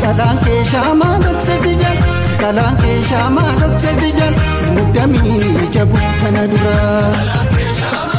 dhalaan kee shaamaa dhoksesi jal dhalaan kee shaamaa dhoksesi jal muddamiin ija buutana dura.